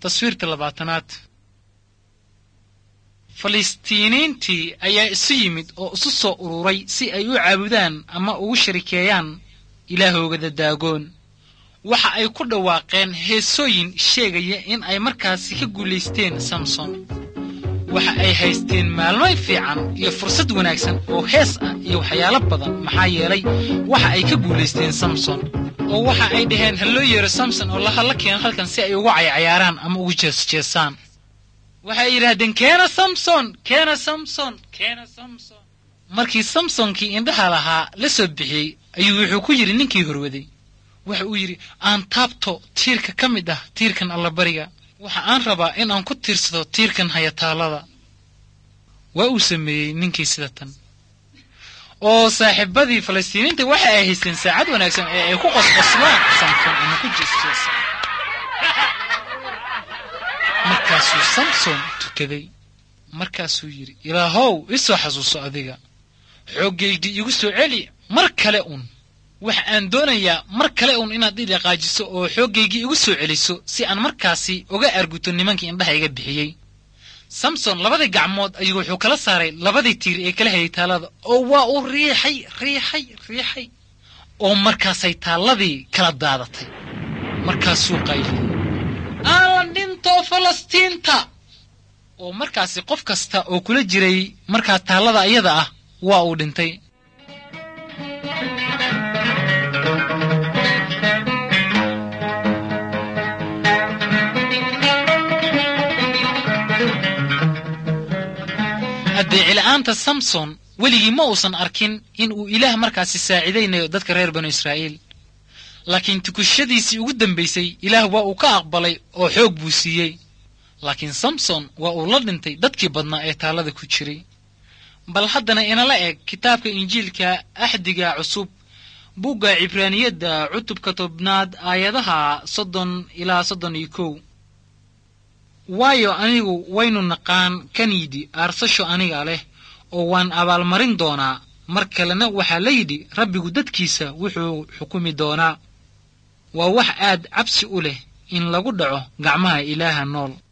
taswiirta labaatanaad falistiiniintii ayaa isu yimid oo isu soo ururay si ay u caabudaan ama ugu sharikeeyaan ilaahooda daagoon waxa ay ku dhawaaqeen heesooyin sheegaya in ay markaasi ka guulaysteen samson waxa ay haysteen maalmoy fiican iyo fursad wanaagsan oo hees ah iyo waxyaalo badan maxaa yeelay waxa ay ka guulaysteen samson oo waxa ay dhaheen ha loo yeero samson oo lahalla keeno halkan si ay uga caycayaaraan ama ugu jeesjeesaan waxay yidhaahdeen keena samson keena samson keena samson markii samsonkii indhaha lahaa la soo bixiyey ayuu wuxuu ku yidhi ninkii horwaday waxa uu yidhi aan taabto tiirka ka mid ah tiirkan allabariga waxa aan rabaa in aan ku tiirsado tiirkan hayataallada waa uu sameeyey ninkii sida tan oo saaxiibadii falastiiniinta waxa ay haysteen saacad wanaagsan ee ay ku qosqoslaan samson ama ku jeesjeesaan markaasuu samson tukaday markaasuu yidhi ilaahow isoo xasuuso adiga xooggaygii igu soo celi mar kale un waxa aan doonayaa mar kale un inaad i dhaqaajiso oo xooggaygii igu soo celiso si aan markaasi uga arguto nimankii indhaha iga bixiyey samson labadii gacmood ayuu wuxuu kala saaray labadii tiir ee kala hayay taallada oo waa uu riixay riixay riixay oo markaasay taalladii kala daadatay markaasuu qayliyey aan la dhinto falastiinta oo markaasi qof kasta oo kula jiray markaa taallada ayada ah waa uu dhintay addeecila'aanta samson weligii ma uusan arkin in uu ilaah markaasi saacidaynayo dadka reer banu israa'iil laakiin tukushadiisii ugu dambaysay ilaah waa uu ka aqbalay oo xoog buu siiyey laakiin samson waa uu la dhintay dadkii badnaa ee taallada ku jiray bal haddana inala eg kitaabka injiilka axdiga cusub bugga cibraaniyadda cutubka tobnaad aayadaha soddon ilaa soddon iyo kow waayo anigu waynu naqaan kan yidhi aarsasho aniga leh oo waan abaalmarin doonaa mar kalena waxaa la yidhi rabbigu dadkiisa wuxuu xukumi doonaa waa wax aad cabsi u leh in lagu dhaco gacmaha ilaaha nool